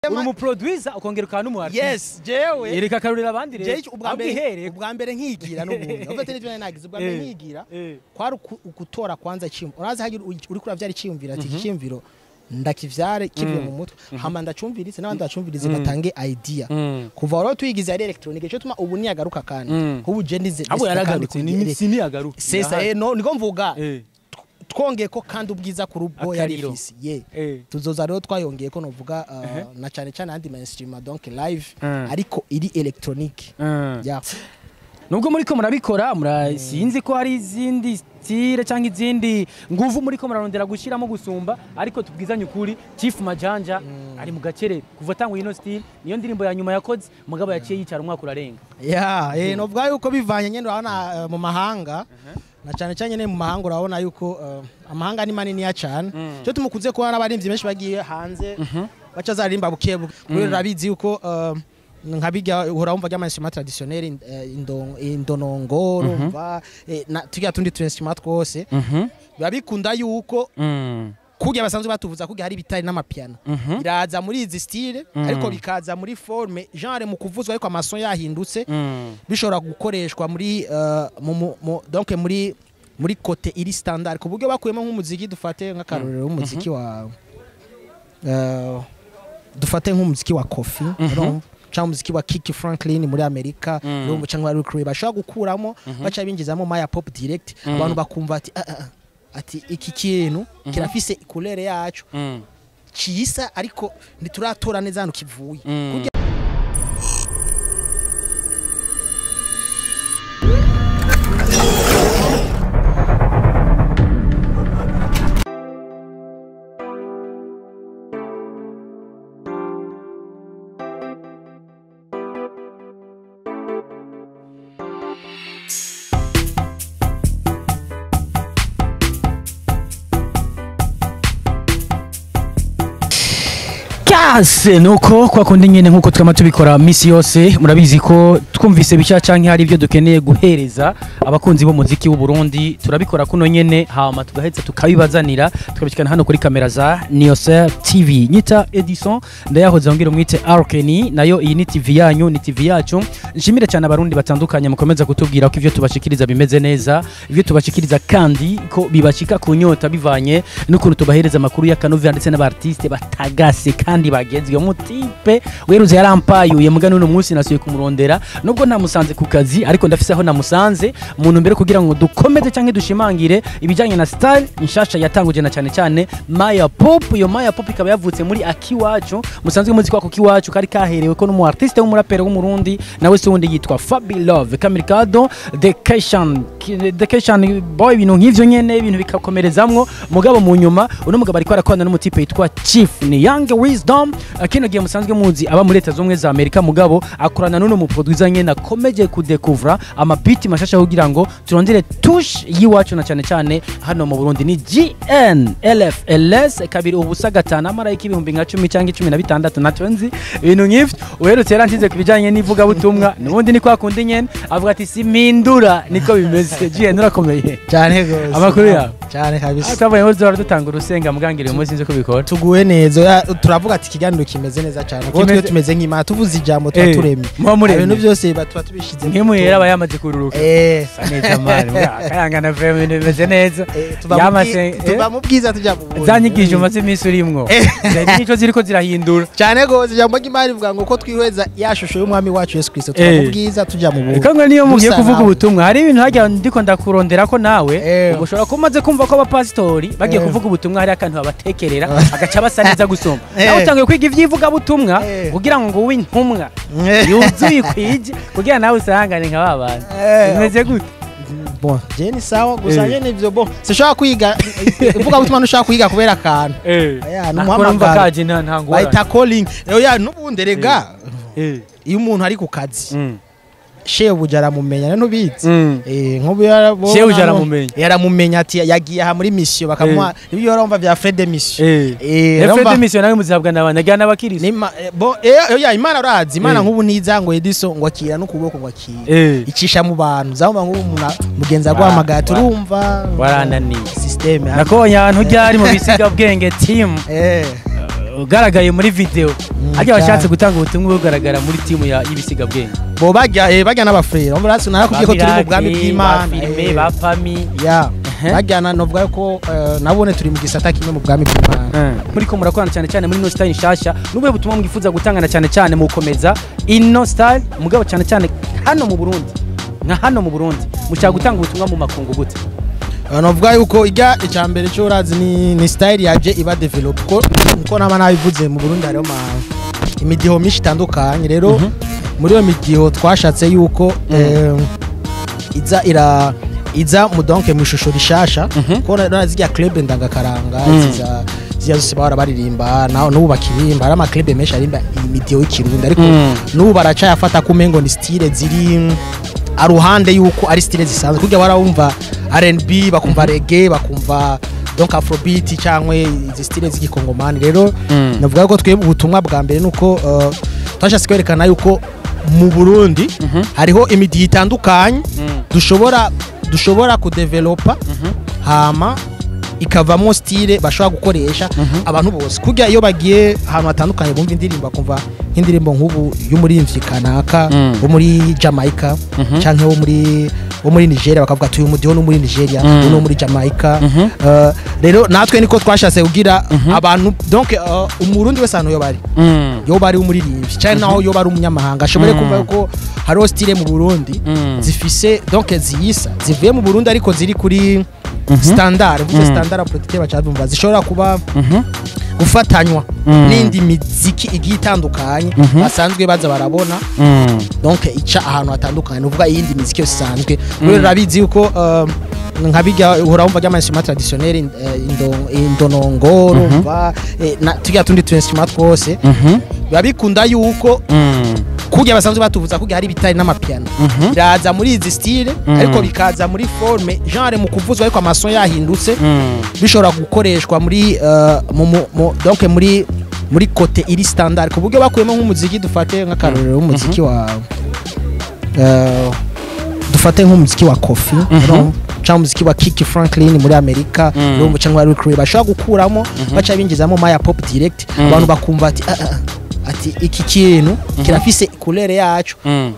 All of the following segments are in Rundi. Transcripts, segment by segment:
uri umuproducer ukongera ukaba n'umuartiste yes jewe reka akarurira abandi rero jewe ubwa mbere abwihereye ubwa mbere nkigira n'ubundi ufite n'ibyo nari nagize ubwa mbere Eh, nkigira eh. kwari uku- ukutora kwanza cyiyumviro urazi hagira uri kuravyara icyiyumviro ati iki cyiyumviro ndakivyare kivuye mu mutwe hama ndacumvirize n'abandi bacumvirize batange idea Mm. kuva rero tuyigize ari electronique cyo tuma ubu niyagaruka kandi Mm. ubu je ndize abo ndize yaragarutse kandi ni kugira- sini yagaruka sesa eh no niko mvuga eh twongeye ko kandi ubwiza kuri ubwo yari Akariro. ifisi ye eh tuzoza rero twayongeye ko novuga uh, na cyane cyane andi mainstream donc live Mm. ariko iri electronique Mm. yeah. nubwo muri ko murabikora mura sinzi ko hari izindi stile cyangwa izindi nguvu muri ko murarondera gushyiramo gusumba ariko tubwizanye ukuri Chief Majanja ari mu gakere kuva atangwa ino stile niyo ndirimbo ya nyuma yakoze mugabo yaciye yicara umwaka urarenga yeah, eh, novuga yuko bivanye nyene urabona uh, mu mahanga na cyane cyane nyene mu mahanga urabona yuko uh, amahanga ni manini ya cyane cyo tumukunze kuba n'abaririmbyi benshi bagiye hanze baca zarimba buke buke kubera urabizi yuko uh, nka bijya uhora wumva ry'amansitima traditionnel in- eh, indon- indonongo urumva eh, na tujya tundi tu instrument twose biba bikunda yuko kurya basanzwe batuvuza kurya hari ibitari n'amapiano biraza muri izi style ariko bikaza muri forme genre mu kuvuzwa ariko amason yahindutse bishobora gukoreshwa muri uh, mu, mu, mu, donc muri muri kote iri standard ku buryo bakuyemo nk'umuziki dufate nk'akarorero w'umuziki wa uh, dufate nk'umuziki wa Kofi urumva cyangwa umuziki wa Kiki Franklin muri Amerika urumva cyangwa Rick Rubin bashobora gukuramo baca binjizamo Maya Pop Direct abantu bakumva ati ah, ah, ati iki kintu kirafise ikulere yacu cisa ariko ntituratora neza hano kivuye Kurya kase nuko kwa kundi nyene nkuko twama tubikora misi yose murabizi ko twumvise bishya canke hari ibyo dukeneye guhereza abakunzi b'umuziki w'u Burundi turabikora kuno nyene hama tugaheza tukabibazanira tukabishikana hano kuri kamera za Niosel TV nyita Edison ndayahoze ngira umwite Arkeni nayo iyi ni TV yanyu ni TV yacu nshimire cyane abarundi batandukanye mukomeza kutubwira ko ivyo tubashikiriza bimeze neza ivyo tubashikiriza kandi ko bibashika kunyota bivanye n'ukuntu tubahereza amakuru y'akanovera ndetse n'abartiste batagase kandi bagezwe umutipe weruze yarampayuye mugani uno munsi nasuye kumurondera nubwo namusanze ku kazi ariko ndafise aho namusanze muntu mbere kugira ngo dukomeze cyangwa dushimangire ibijyanye na style nshasha yatanguje na cyane cyane Maya Pop iyo Maya Pop ikaba yavutse muri Akiwacu musanzwe muzi ko ako kiwacu kari kaherewe ko n'umu artiste w'umuraperi w'umurundi nawe se wundi yitwa Fabi Love Kamikado The Cation The Cation boy ibintu nk'ivyo nyene ibintu bikakomerezamwo mugabo mu nyuma uno mugabo ariko arakorana n'umutipe yitwa Chief ni Young Wisdom kino gihe musanzwe muzi aba muri leta z'ubumwe za Amerika mugabo akorana n'uno mu producer nyene akomeje kudekuvura amabiti mashasha kugira ngo turondere touche y'iwacu na cyane cyane hano mu Burundi ni GN LFLS kabiri ubusa gatanu amarayika ibihumbi nka cumi cyangwa icumi na bitandatu nacyo nzi ibintu nk'ivyo uherutse yaransize ku bijyanye n'ivugabutumwa n'ubundi ni kwa kundi nyene avuga ati simpindura niko bimeze GN urakomeye cyane gose Amakuru yawe? cyane kabisa twavuye ngo duhora dutanga urusenga mugangire uyu munsi sinzi ko bikora tuguwe neza ya- turavuga ati ikiganiro kimeze neza cyane kuko Kimeze- twe tumeze nk'imana tuvuze ijambo tuba Eh, turemye muba muremye. ibintu byose ba- tuba tubishyize nk'imuhera aba yamaze kururuka eh Sa neza mani akayangana vrema ibintu bimeze neza eh, tuva mu Yamase- bwi- tuva mu bwiza tujya mu bundi. zanyigisho umaze iminsi urimwo zari nico ziriko zirahindura cyane gose ijambo ry'imana rivuga ngo ko twihweza ya shusho y'umwami wacu yesu kirisito tuva mu Eh. bwiza tujya mu bundi Kango niyo mugiye Dusa kuvuga nawe. ubutumwa hari ibintu hajya ndiko ndakurondera ko nawe Eh. ubwo ushobora kuba umaze kumva ko abapasitori bagiye Eh. kuvuga ubutumwa hari akantu babatekerera agaca basa neza gusoma Eh. nawe utangiye kwiga ivy'ivugabutumwa Eh. kugira ngo ube intumwa Eh. yuzuye ikwije kugira nawe usangane nka ba bantu Eh. bimeze gute bon je ni sawa gusa Eh. nyene ivyo bon sinshobora kwiga uvuga gutuma ntushobora kwiga kubera akantu Aya, ni nakora umva umuhamagaro. kaje nta nta ngorane bayita calling oya n'ubundi rega Eh. iyo umuntu ari ku kazi Mm. shebuja aramumenya ntubizi Mm. Eh, nk'ubu yarabona Shebuja hano, aramumenya. yaramumenya ati yagiye aha muri mission bakamuha ibyo urumva bya Fred de mission Eh. Eh, Efrede urumva- mission nawe muzihabwa n'abantu ajyana n'abakirisi Nima- eh, bo eh oya imana urazi imana Eh. nk'ubu niza ngo Edison ngo akira n'ukuboko ngo akira Eh. icisha mu bantu zaba nk'ubu umuntu mugenzi aguhamagara turumva warananiye systeme nakubonye ahantu ryari mu bisiga bwenge team eh ugaragaye muri video ariko cyane. washatse gutanga ubutumwa bugaragara muri timu ya y'ibisiga bwenge bo bajya eh, bajya n'abafurere umva rasi narakubwiye ko turi mu bwami bw'imana filime eh, ba fami ya Ehe. bajyana novuga ko eh, nabone turi mu gisata kimwe mu bwami bw'imana muri ko murakorana cyane cyane muri ino style nshasha n'ubuhe butumwa mwifuza gutangana cyane cyane mu gukomeza ino style mugabo cyane cyane hano mu Burundi nka hano mu Burundi mushaka gutanga ubutumwa mu makungu gute Eh, novuga yuko ijya icya mbere cyo urazi ni, ni style yaje iba develop ko nko naba nabivuze mu Burundi hariho ma imidiho myinshi itandukanye rero muri iyo midiho twashatse yuko eh, iza ira iza mu donc mu ishusho rishasha ko na zijya club ndangakaranga ziza ziya zose bahora baririmba naho n'ubu bakirimba hari ama club menshi arimba imidiho y'ikirundi ariko Mm. n'ubu baracayafata ko umengo ni style ziri aruhande yuko ari style zisanzwe kugira barawumva R&B bakumva reggae bakumva donc afrobeat cyangwa izi style z'igikongomani rero Mm. navuga ko twebwe ubutumwa bwa mbere nuko uh, twashatse kwerekana yuko mu Burundi hariho imidiho itandukanye dushobora dushobora kudevelopa hama ikavamo style bashobora gukoresha abantu bose kujya iyo bagiye ahantu hatandukanye bumva indirimbo bakumva nk'indirimbo nk'ubu y'umuririmvyi kanaka Mm. wo muri Jamaica canke wo muri wo muri Nigeria bakavuga ati uyu mudiho no muri Nigeria Mm. uyu no muri Jamaica Uh, rero natwe niko twashatse kugira abantu donc uh, umurundi wese ahantu yo bari yo bari umuririmbyi cyane naho yo bari umunyamahanga ashobore Mm. kumva ko hariho style mu Burundi Mm. zifise donc ziyisa zivuye mu Burundi ariko ziri kuri standard mvuze Mm. standard apotheker bacadumva zishobora kuba gufatanywa Mm. n'indi miziki igiye itandukanye Mhm. basanzwe baza barabona donc ica ahantu hatandukanye nuvuga iyindi miziki yose isanzwe rero urabizi yuko um, nka bijya uhora wumva ry'amasima traditionnel in- eh, indo- indonongo urumva eh, na tujya tundi tu instrument twose biba bikunda yuko kujya basanzwe batuvuza kujya hari ibitari n'amapiano biraza muri izi style Mhm. ariko bikaza muri forme genre mu kuvuzwa ariko amason yahindutse bishobora gukoreshwa muri uh, mu, mu, mu, donc muri muri kote iri standard ku buryo bakuyemo nk'umuziki dufate nk'akarorero w'umuziki wa uh, dufate nk'umuziki wa Kofi urumva? cyangwa umuziki wa Kiki Franklin muri Amerika Mm. urumva cyangwa Rick Ray bashobora gukuramo baca binjizamo Maya Pop Direct Mm. abantu bakumva ati ah, ah, ati iki kintu kirafise ikulere yacu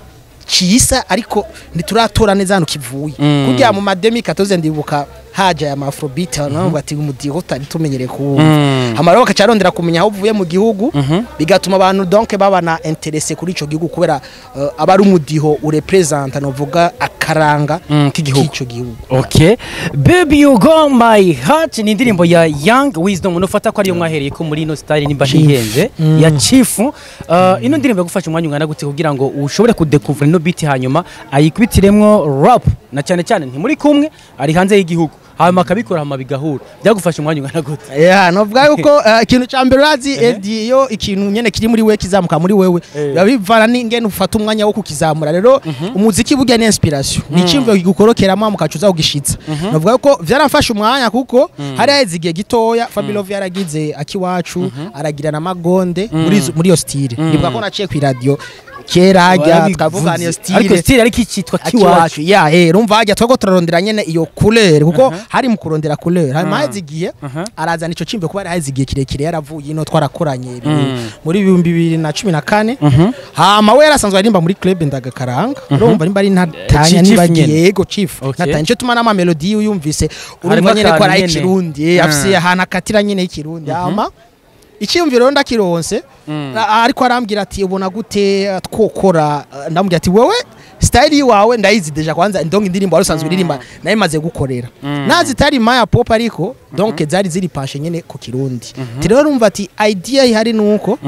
kiyisa ariko ntituratora neza hano kivuye Mm. kugira mu mademi katoze ndibuka haja ya afrobeat navuga ati umudiho tutari tumenyereye kuwumva Mm. hama rero bakacarondera kumenya aho uvuye mu gihugu bigatuma abantu donc babana interesse kuri ico gihugu kubera uh, aba ari umudiho urepresenta novuga akaranga Mm, k'igihugu. k'ico gihugu Okay. Baby you go my heart ni indirimbo ya Young Wisdom nufata ko ariyo mwahereye ko muri ino style nimba Chief. ntihenze Mm. ya Chief. Uh, ino ndirimbo yagufasha umwanya ungana gute kugira ngo ushobore kudekuvura ino beat hanyuma ayikubitiremwo rap na cyane cyane nti muri kumwe ari hanze y'igihugu hanyuma akabikora hama bigahura byagufasha umwanya ungana gute yeah novuga yuko uh, ikintu ca mbere urazi Eddie iyo ikintu nyene kiri muri wewe kizamuka muri wewe Eh. biba bivana n'ingene ufata umwanya wo kukizamura rero umuziki burya ni inspiration ni icyumviro kigukorokeramo mukacuza kugishitsa novuga yuko vyaramfasha umwanya kuko hari haheze igihe gitoya Fabilove yaragize akiwacu aragira na magonde muri izo- muri iyo style ndibuka ko naciye ku radio kera hajya twavuga niyo ariko style style ariko ikitwa kiwacu akiwacu ya eh rumva hajya twego turarondera nyene iyo couleur kuko hari mu kurondera couleur hanyuma haheze igihe arazana ico cimbe kuba haheze igihe kirekire yaravuye ino twarakoranye Mm. muri ibihumbi bibiri na cumi na kane hama we yarasanzwe aririmba muri club ndagakaranga urumva nimba ari ntatanya Chief nibagiye nyene. yego chief Okay. natanya nico tuma n'amamelodi uyumvise Harimo urumva nyene ko akantu ari nyene. ikirundi eh, afise Mm. ahantu akatira nyene y'ikirundi hama icyiyumviro rero ndakironse a- ariko arambwira ati ubona gute uh, twokora uh, ndamubwira ati wewe style yiwawe ndayizi deja kwanza ndonga indirimbo wari usanzwe uririmba nayo imaze gukorera nazi itari maya pop ariko donc zari ziri pashe nyene ku kirundi ati rero urumva ati idea ihari nuko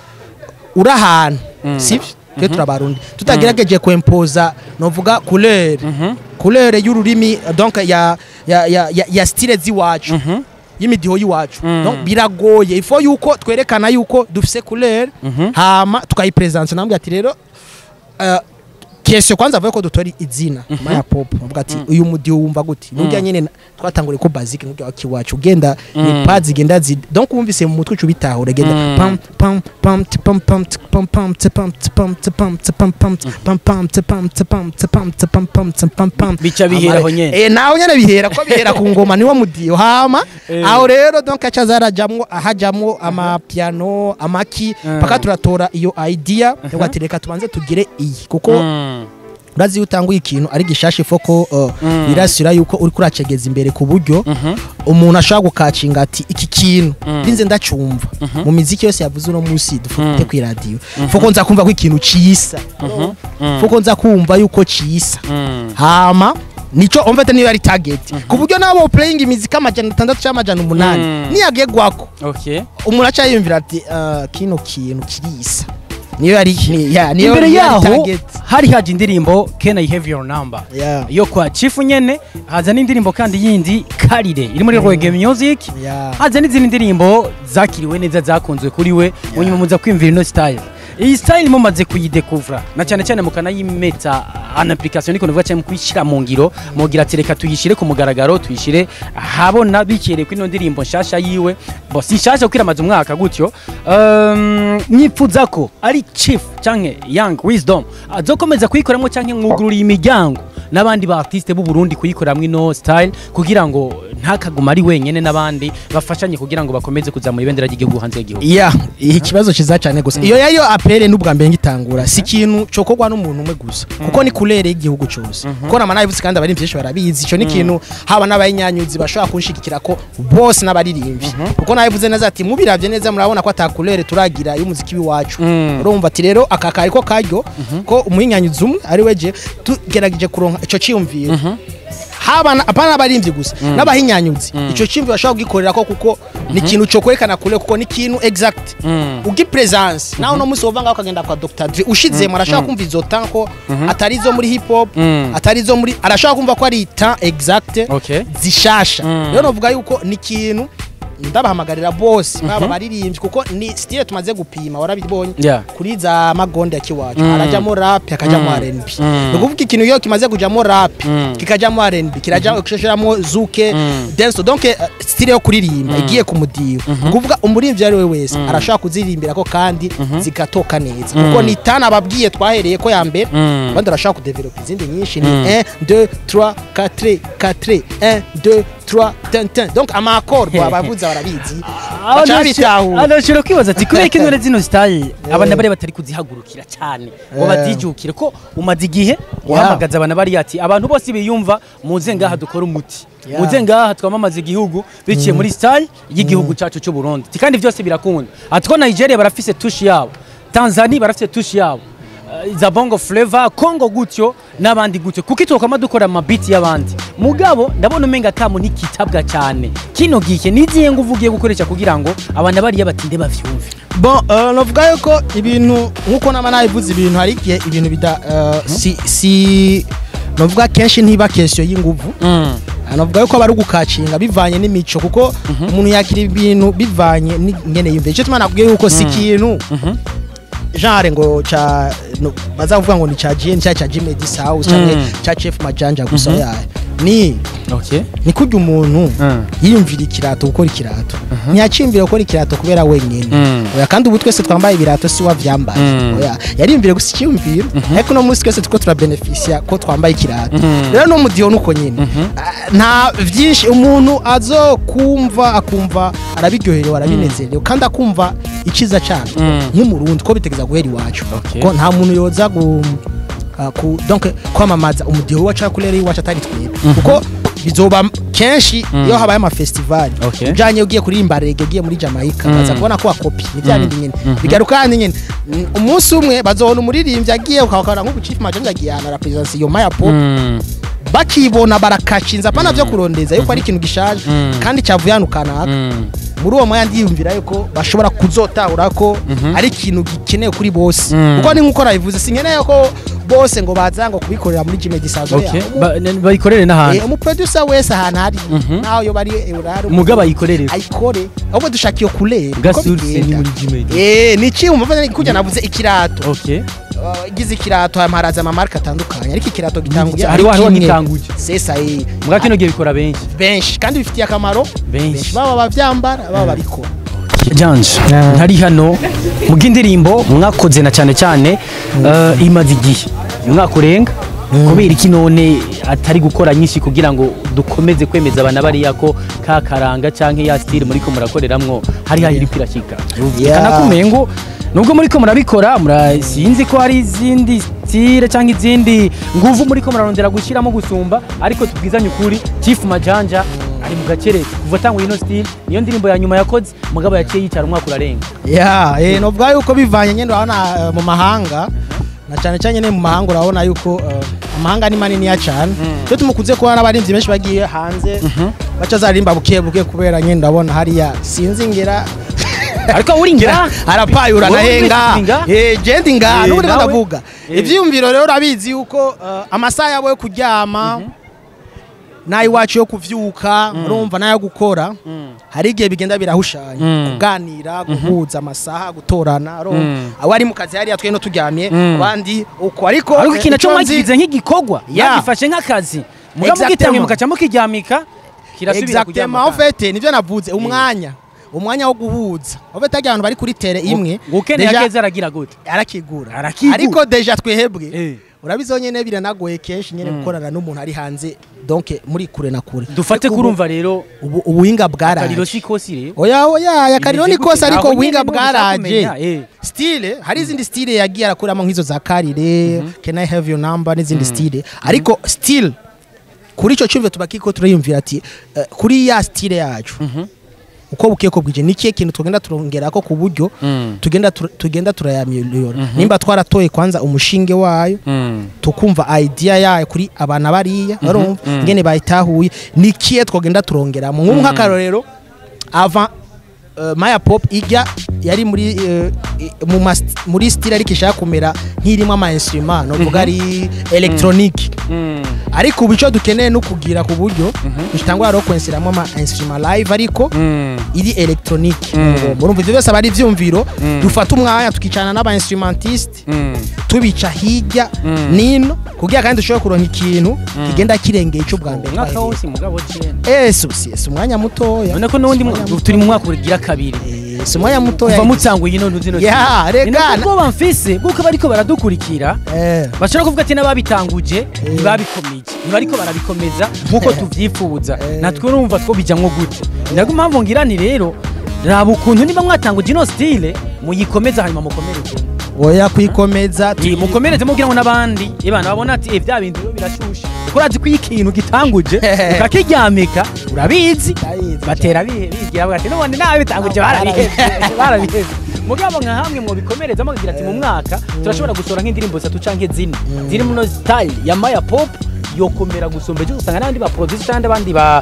uri ahantu sivyo twe turabarundi tutagerageje kwempoza novuga couleur couleur y'ururimi donc ya ya ya, ya, ya style ziwacu y'imidiho y'iwacu donc biragoye ifo yuko twerekana yuko dufise couleur hama tukayipresence nambwe ati rero uh, kese kwanza avuye ko dutora izina maya pop avuga ati uyu mudi wumva gute nubwo nyene na- twatanguriye ko basic nubwo wakiwacu ugenda ni pads zigenda zi donc wumvise mu mutwe ucu bitahura genda pam pam pam ti pam pam ti pam pam ti pam ti pam ti pam ti pam pam ti pam pam ti pam ti pam ti pam ti pam pam ti pam pam Bica bihera aho nyene. eh naho nyene bihera ko bihera ku ngoma niwo mudiyo hama Eh. aho rero donc aca zarajamwo ahajamwo amapiano amaki Mm. paka turatora iyo idea yo ati reka tubanze tugire iyi kuko Mm. urazi iyo utanguye ikintu ari gishasha ifoko uh, Mm. birasira yuko uri kuracegeza imbere ku buryo Mhm. umuntu ashobora gukacinga ati iki kintu Mm. ndinze ndacumva mu miziki yose yavuze uno munsi dufite Mm. ku iradiyo foko nza kumva ko ikintu cisa Mm. foko nza kumva yuko cisa Mm. hama nico omvete niyo yari target ku buryo nabo playing imiziki amajana atandatu cyangwa amajana umunani Mm. niyagegwako Okay. umuntu aca yiyumvira ati "Ah, kino kintu kirisa niyo yari ni- ya, niyo imbere niyo yari yaho target hari haje indirimbo can i have your number Yeah. yo kwa chifu nyene haza n'indirimbo kandi yindi karire iri muri reggae music Yeah. haza n'izindi ndirimbo zakiriwe neza zakunzwe kuri we munyuma muza kwiyumvira ino style iyi style mumaze kuyidekuvura na cyane cyane mukanayimeta an application niko ndavuga cyane mu kuyishyira mu ngiro mugira ati reka tuyishyire ku mugaragaro tuyishyire ahabona bikereye kuri ino ndirimbo nshasha yiwe bo si nshasha kuko iramaze umwaka gutyo um, nyifuza ko ari chief canke young wisdom azokomeza kuyikoramo canke mwugururiye imiryango n'abandi ba artiste b'u Burundi kuyikoramo ino style kugira ngo ntakaguma ari wenyene n'abandi bafashanye kugira ngo bakomeze kuzamura ibendera ry'igihugu hanze y'igihugu iya iki kibazo kiza cyane gusa iyo yayo apere n'ubwa mbere ngitangura si ikintu cokorwa n'umuntu umwe gusa kuko ni kurere y'igihugu cyose kuko nama nabivuze kandi abaririmbyi benshi barabizi ico ni ikintu haba n'abayinyanyuzi bashobora kunshigikira ko bose n'abaririmbyi kuko nabivuze neza ati mubiravye neza murabona ko atakurere turagira y'umuziki w'iwacu Mm. urumva ati rero aka kari ko karyo ko umuyinyanyuzi umwe ari weje tugerageje kuronka ico ciyumviro haba na- apana n'abaririmbyi gusa n'abahinyanyuzi ico ciyumviro bashobora kugikorera ko kuko ni ikintu co kwerekana kure kuko ni ikintu exact Mm. ugi presence naho no musi wova ngaho ukagenda kwa Dr Dre ushizemo arashaka kumva izo temps ko atari izo muri hip hop Mm. atari izo muri arashaka kumva ko ari temps exact Okay. zishasha Mm. rero novuga yuko ni ikintu ndabahamagarira bose baba baririmbyi kuko ni style tumaze gupima warabibonye Yeah. kuri za magonde ya kiwacu Mm. harajamo rap hakajamo Mm. R&B Mm. ni ukuvuga ikintu iyo kimaze kujamo rap Mm. kikajamo R&B kirajamo kishashiramo zuke Mm. dance donc eh, style yo kuririmba igiye ku mudiho ni ukuvuga umuririmbyi ari we wese arashobora kuziririmbira ko kandi zigatoka neza kuko ni tana ababwiye twahereye ko ya mbere Mm. abandi barashobora kudevelopa izindi nyinshi ni Mm. 1 2 3 4 4 1 2 3 ten ten donc amakoro abavuza barabizi baca babitahura anashobora kwibaza ati kubera ko intore zino style abana bari batari kuzihagurukira cyane ngo Eh. bazijukire ko umaze igihe uhamagaza abana bari ati abantu bose biyumva muze ngaha dukora umuti Yeah. muze ngaha twamamaza igihugu biciye muri style y'igihugu cyacu cy'u Burundi Ati kandi byose birakunda ati ko Nigeria barafise tushi yabo Tanzania barafise tushi yabo Uh, za bongo flavor Congo gutyo n'abandi gutyo kuko itokama dukora amabiti y'abandi mugabo ndabona umenga kamo ntikitabwa cyane kino gihe niziye ngo uvugiye gukoresha kugira ngo abantu bariya batinde bavyumve bon uh, novuga yuko ibintu nkuko nama nabivuze ibintu hari igihe ibintu bida uh, si, si novuga kenshi ntiba question y'inguvu Ah, novuga yuko bari gukacinga bivanye n'imico kuko umuntu yakira ibintu bivanye n'ingene yumva icyo tuma nakubwiye yuko si ikintu genre ngo cha no, bazavuga ngo ni cha GN cha cha Jimmy House cyangwa Mm. cha Chef Majanja gusa yayo ni okay ni kurya umuntu Mm. yiyumvira ikirato gukora ikirato ntiyacimbire gukora ikirato kubera wenyine Mm. oya kandi ubu twese twambaye ibirato si wavyambaye Mm. oya yariyumvire gusa icyiyumviro ariko no munsi twese tuko turabenefisia ko twambaye ikirato rero no mudiho nuko nyine Ah, nta vyinshi umuntu azokumva akumva arabiryoherewe arabinezerewe kandi akumva iciza cyane Mm. nk'umurundi ko bitegeza guhera iwacu Okay. ko nta muntu yoza gu ah, ku donc kwamamaza umudiho wacu akurere iwacu atari twebwe kuko bizoba kenshi iyo habaye amafestivali Okay. ujanye ugiye kuririmba rege ugiye muri Jamaica Mm. baza kubona ko wakopi ni bya bindi nyine bigaruka handi nyine Mm, umunsi umwe bazobona umuririmbyi agiye ukabakana nk'ubu Chief Majanja agiye ahantu arapresence iyo maya pop Mm. bakibona barakashinza apana vyo kurondeza yuko ari ikintu gishaje Mm. kandi cyavuye hano kanaka Mm. muri uwo mwanya ndiyumvira yuko bashobora kuzotahura ko ari ikintu gikenewe kuri bose Mm. kuko ni nk'uko nabivuze sinkeneye ko bose ngo baza ngo kubikorera muri Jimmy Disazo okay Ba- n- bayikorere n'ahantu umuproducer wese ahantu hari Mhm. naho yo bari eurari umugabo ayikorere ayikore ahubwo dushaka iyo kurere gasurse ni muri gmail eh ni iki umva kujya navuze ikirato okay uh, igize ikirato haraza amamarike atandukanye ariko ikirato gitanguye hariho hariho kimwe. gitanguje sesa eh, mbwa kino gihe bikora benshi benshi kandi bifitiye akamaro Benshi. baba bavyambara baba babikora janje ntari hano mu bw'indirimbo mwakoze na cyane cyane eh, imaze igihe umwaka urenga kubera iki none atari gukora nyinshi kugira ngo dukomeze kwemeza abana bariya ko ka karanga cyangwa ya style muri ko murakoreramwo hari hari iri kwirashika Yeah. kana kumengo nubwo muri ko murabikora mura- sinzi ko hari izindi style cyangwa izindi nguvu muri ko murarondera gushyiramo gusumba ariko tubwizanye ukuri Chief Majanja ari mu gacerere kuva atanguye ino style niyo ndirimbo ya nyuma yakoze mugabo yaciye yicara umwaka urarenga ya eh novuga yuko bivanye nyene urabona eh, mu mahanga na cyane cyane nyene mu mahanga urabona yuko eh, amahanga ni manini ya cyane cyo tumukunze kubona abarinzi benshi bagiye hanze baca zarimba buke buke kubera nyene ndabona hariya sinzi ngera ariko uri ngira arapayura Wowe nahenga uri nga? eh jendi nga Eh, n'ubundi nawe? ndavuga Eh. ivyiyumviro rero urabizi yuko eh, amasaha yabo yo kuryama nay'iwacu yo kuvyuka urumva nayo gukora hari igihe bigenda birahushanya Mm. kuganira guhuza amasaha gutorana urumva Mm. abo ari mu kazi hariya twe no turyamye Mm. abandi uko ariko ariko eh, ikintu cyo ico nzi- mwagize nk'igikorwa Yeah. yagifashe nk'akazi mugabo Exactement. mugitanguye mukaca mukiryamika kirasubira exactement en fait nivyo navuze umwanya umwanya wo guhuza en fait harya abantu bari kuri tere imwe ukeneye deja akeza aragira gute arakigura Arakigura. ariko deja twehebwe Eh. urabizo nyene biranagoye kenshi nyene gukorana n'umuntu ari hanze donc muri kure na kure dufate Ariko kurumva rero ubu ubu- ubuhinga akariro bwaraje si kosi rero oya oya ya kariro ni Imeze kose gute? ariko Aho ubuhinga nyene niho dushaka bwaraje kumenya, eh. style hari izindi style yagiye arakuramo nk'izo za karire can i have your number n'izindi style ariko still kuri ico cyumve tubakiko turayumvira ati eh, kuri ya style yacu uko bukiye ko bwije nikiye kintu tugenda turongerako ku buryo Mm. tugenda tur- tugenda turayamiliyora nimba twaratoye kwanza umushinge wayo Mm. tukumva idea yayo kuri abana bariya barumva ngene bayitahuye nikiye twogenda turongeramo nk'ubu nk'akarorero avant uh, maya pop ijya yari muri uh, i- mu mas- muri style ariko ishaka kumera nk'irimo ama instrument novuga ari electronique Mm. ariko ubu icyo dukeneye no kugira ku buryo dutangwa rero kwensiramo ama instrument live ariko Mm. iri electronique Mm. urumva ibyo byose aba ari ibyumviro dufata umwanya tukicarana n'aba instrumentiste Mm. tubica hirya Mm. nino kugira kandi dushobore kuronka ikintu kigenda kirengeye icyo bwa mbere umwaka twahereye. wose mugabo jene Eh, si si- si umwanya mutoya none ko n'ubundi mu- Si umwanya turi mu mwaka ugira kabiri Eh, si umwanya mutoya kuva mutsanguye ino ntuzi no Ya, rega, ubwo bamfise bwuko bariko baradukurikira Eh, bashobora kuvuga ati n'ababitanguje ntibabikomije ntibariko barabikomeza nk'uko tuvyifuza Eh. natwe urumva two bijamwo gute ndago impamvu ngira nti rero raba ukuntu niba mwatanguje ino style muyikomeza hanyuma mukomereze oya kwikomeza Iyi, mukomereze mugira ngo n'abandi ibana babona ati "Eh, bya bintu rero birashushe kuko urazi ko iyo ikintu gitanguje ukakiryamika urabizi Ndabizi batera bihe- bigira bavuga ati n'ubundi n'ababitanguje barabihevye barabihevye mugabo nka hamwe mu bikomereza mukagira ati mu mwaka turashobora gusohora nk'indirimbo zitatu canke zine ziri muno style ya maya pop yokomera gusumba ejo usanga n'abandi ba producer cyangwa abandi ba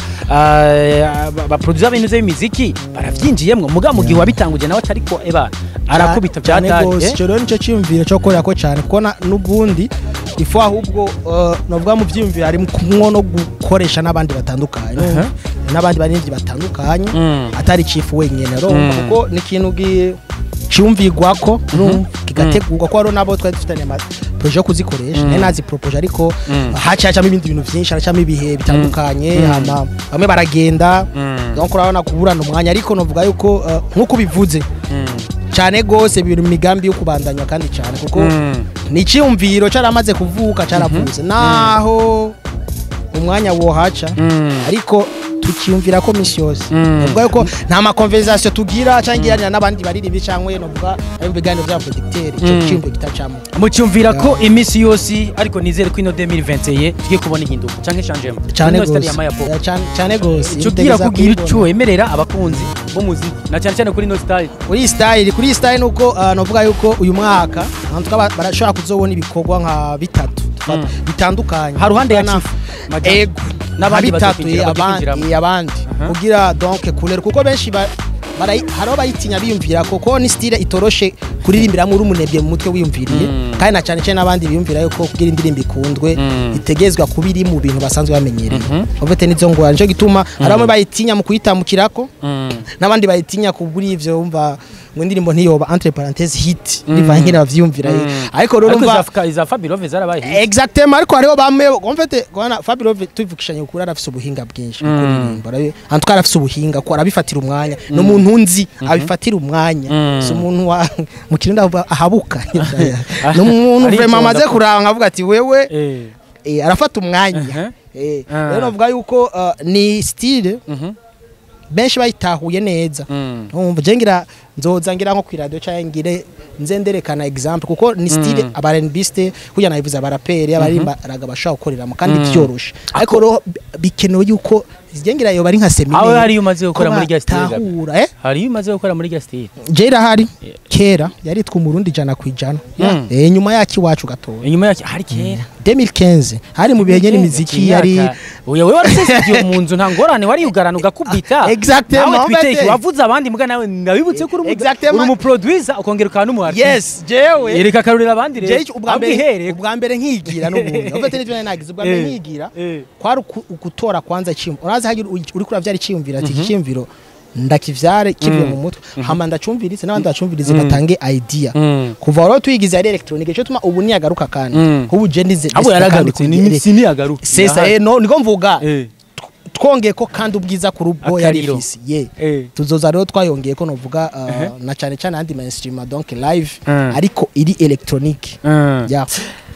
ah, ba- ba producer b'ibintu by'imiziki baravyinjiyemwo mugabo mu gihe wabitanguje nawe atariko eba arakubita bya cyane dade gose eh? icyo rero nicyo cyiyumviro cyo gukorera ko cyane kuko na- n'ubundi ifu ahubwo eh, novuga mu byiyumviro harimo kumwo no gukoresha n'abandi batandukanye Aha. n'abandi baririmbyi batandukanye Mm. atari chief wenyine urumva Mm. kuko ni ikintu gi- cyumvigwako urumva kigategurwa ko hariho n'abo twari dufitanye ama proje yo kuzikoresha nari nazi propoje ariko Mm. haciye hacamo ibindi bintu byinshi haracamo ibihe bitandukanye Mm. hama bamwe baragenda Mm. donc urabona kuburana umwanya ariko novuga yuko eh, nk'uko ubivuze Mm. cyane gose biri mu migambi yo kubandanya kandi cyane kuko Mm. ni icyumviro cyaramaze kuvuka cyaravuze naho umwanya wohaca Mm. ariko tukiyumvira ko misi yose Mm. novuga yuko nta makonversation tugira cyangwa igiranira n'abandi baririmbyi cyangwa novuga ari mu biganiro bya producteur icyo Mm. cyumviro kitacamo mucyumvira ko iminsi yose ariko nizere ko ino 2021 tugiye kubona ihinduka canke changement cyane Ino style gose ya Maya Pop. Ya, cyane- cyane gose Ico ugira Utegereza kugira kubibona. ico wemerera abakunzi b'umuziki na cyane cyane kuri ino style kuri iyi style kuri iyi style nuko uh, novuga yuko uyu mwaka abantu tukaba barashobora kuzobona ibikorwa nka bitatu Mm. bitandukanye Ha ruhande ya Na- Chief Majani. ego N'abandi nka bitatu bazokwinjira, eh, abandi bazokwinjiramo. eh, abandi Aha. kugira donc couleur kuko benshi ba- barayi- hariho bayitinya biyumvira ko ko ni style itoroshe kuririmbiramwo uri umunebwe mu mutwe wiyumviriye Mm. kandi na cyane cyane n'abandi biyumvira yuko kugira indirimbo ikundwe Mm. itegezwa kuba iri mu bintu basanzwe bamenyereye Mhm. ofete nizo ngora nico gituma hari bamwe bayitinya mu kuyitambukirako Mm. n'abandi bayitinya kubura ivyo wumva ngo indirimbo ntiyoba entre parenthèses hit bivanye nkene bavyumvira ariko rero ariko umva iza- iza Fabulous zarabaye hit. exactement ariko hariho bamwe en fait kwana Fabio tuvukishanye ukuri arafise ubuhinga bwinshi mu kuririmba arabi- en tout cas arafise ubuhinga ko arabifatira umwanya no umuntu nzi abifatira umwanya si umuntu wa mu kirundi avuga ahabuka ni umuntu Aritonda vraiment amaze ko- kuranga nkavuga ati wewe Eh. eh, arafata umwanya Uh-huh. Eh, Ah. rero navuga yuko uh, ni style Mhm. benshi bayitahuye neza Mm. umva je ngira nzoza ngira nko kwiradiyo cyangwa ngire nze nderekana example kuko ni style aba R&Biste kugira nabivuze abaraperi abarimbaraga bashaka gukoreramo kandi byoroshe ariko rero bikenewe yuko je ngira yo bari nka seminaire aho hari umaze gukora muri gas tahura eh hari umaze gukora muri gas je irahari kera yaritwa umurundi jana ku ijana Mm. eh nyuma yaki wacu gatoya inyuma yake hari kera 2015 hari mu bihe nyene imiziki yari uya wewe warasesigiye mu nzu nta ngorane wari ugarana ugakubita Exactement, nawe en fait. twiteke wavuze abandi muga nawe ndabibutse ko uri umu- Exactement. uri umu producer ukongera ukaba n'umu artiste yes jewe yereka akarurira abandi rero jewe ubwa ahubwo mbere ihereko. ubwa mbere nkigira n'ubundi ufite n'ibyo nari nagize ubwa mbere Eh. nkigira Eh. kwari uku- ugutora kwanza icyumviro urazi hagira uri kuravyara icyumviro ati iki cyumviro ndakivyare kivuye mu mutwe hama ndacumviritse n'abandi bacumvirize batange idea Mm. kuva rero tuyigize yari electronique cyo tuma ubu niyagaruka kandi Mm. ubu je ndize abo yaragarutse ni ni si niyagaruka sesa eh no niko mvuga eh twongeye ko kandi ubwiza kuri ubwo yari Akariro. ifisi ye eh tuzoza rero twayongeye ko novuga uh, na cyane cyane andi mainstream donc live Mm. ariko iri electronique Mm. yeah.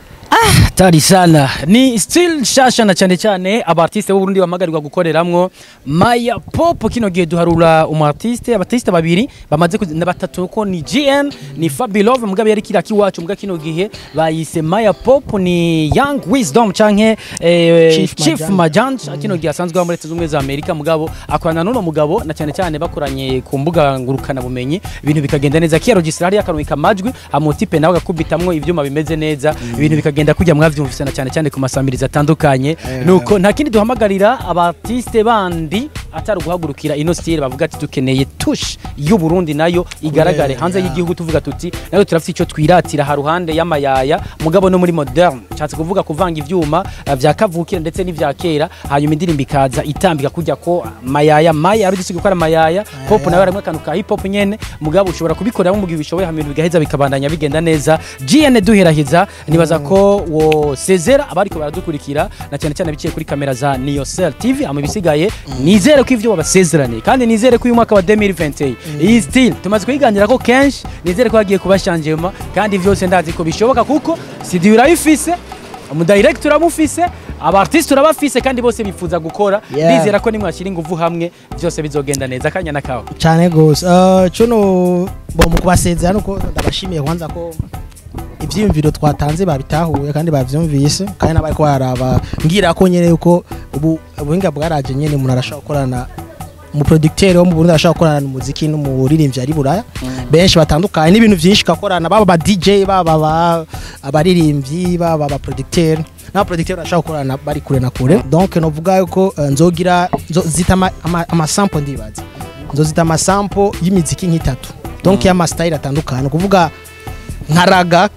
hatari sana ni still nshasha na cyane cyane abartiste b'u Burundi bamagarirwa gukoreramwo Maya Pop kino gihe duharura umu artiste abartiste babiri bamaze kuzi- na batatu ko ni GN ni Fabilove mugabe yari kira kiwacu muga kino gihe bayise Maya Pop ni Young Wisdom canke eh, Chief Chief Majanja. Majanja kino gihe asanzwe aba muri Leta Zunze Ubumwe za Amerika mugabo akorana n'uno mugabo na cyane cyane bakoranye ku mbuga ngurukana bumenyi ibintu bikagenda neza kiya registra hariya akarunika amajwi amotipe nawe agakubitamwo ivyuma bimeze neza ibintu bikagenda kujya mwavyumvise na cyane cyane ku masamirizi atandukanye nuko nta kindi duhamagarira abartiste bandi atari guhagurukira ino style bavuga ati dukeneye tush y'u Burundi nayo igaragare Yeah, hanze yeah. y'igihugu tuvuga tuti nayo turafite icyo twiratira ha ruhande y'amayaya mugabo no muri modern nshatse kuvuga kuvanga ivyuma eh, vya kavukire ndetse n'ivya kera hanyuma indirimbo ikaza itambika kujya ko mayaya maya ari gisiga gukora mayaya pop nayo arimwe akantu ka hip hop nyene mugabo ushobora kubikorera mu gihe bishoboye hama ibintu bigaheza bikabandanya bigenda neza GN duherahiza nibaza ko wo sezera abariko baradukurikira na cyane cyane biciye kuri kamera za Niocell TV ama bisigaye nizere ko ivyo babasezeraniye kandi nizere ko uyu mwaka wa 2020 iyi still tumaze kuyiganira ko kenshi nizere ko hagiye kuba changement kandi vyose ndazi ko bishoboka kuko studio irayifise umudirector uramufise abartiste urabafise kandi bose bifuza gukora Yeah. ndizera ko nimwashyira ingufu hamwe byose bizogenda neza akanya na kawe cyane gose uh, cuno bo mu kubasezera nuko ndabashimiye kwanza ko ivyiyumviro twatanze babitahuye kandi bavyumvise kandi n'abariko baraba ngira ko nyene yuko ubu ubuhinga bwaraje nyene umuntu arashaka gukorana mu producteur wo mu Burundi arashaka gukorana n'umuziki n'umuririmbyi ari buraya benshi batandukanye n'ibintu byinshi gakorana baba ba DJ baba ba- abaririmbyi baba ba producteur n'aba producteur barashaka gukorana bari kure na kure donc novuga yuko uh, nzogira nzozita ama- ama- amasample ndibaza nzozita amasample y'imiziki nk'itatu donc y'amastyle atandukanye kuvuga nka raga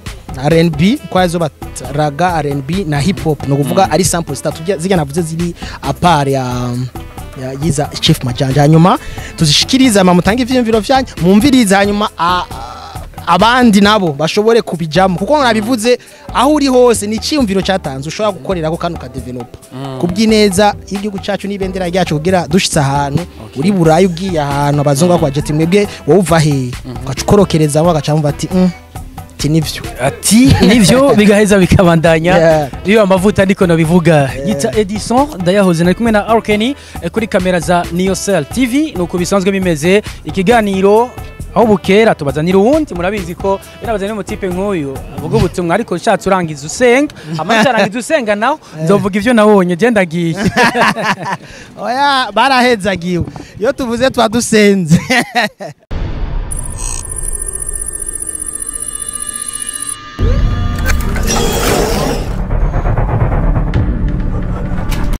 R&B kwa zo bat raga R&B na hip hop no kuvuga ari sample zitatu zirya- zirya navuze ziri apart ya ya yiza Chief Majanja hanyuma tuzishikiriza ama mutange ivyiyumviro vyanyu mumviriza hanyuma a- a- abandi nabo bashobore kubijamo kuko nabivuze aho uri hose ni icyiyumviro cyatanze ushobora gukorerako kandi ukadevelopa kubw'ineza y'igihugu cyacu n'ibendera ryacu kugira dushitse ahantu uri burayi ugiye ahantu abazungu bakwaje ati mwebwe wowe uva hehe ugaca ukorokerezamo bagaca bumva ati "Mm, ati nivyo ati nivyo bigaheza bikabandanya Yeah. iyo amavuta ndiko nabivuga yita Edison ndayahoze nari kumwe na Arkeni eh, kuri kamera za Niocell TV nuko bisanzwe bimeze ikiganiro aho bukera tubazanira uwundi murabizi ko birabazanira umutipe nk'uyu avuga ubutumwa ariko nshatse urangiza usenga amaze arangiza usenga naho nzovuga ivyo nabonye je ndagiye oya barahezagiwe iyo tuvuze twa dusenze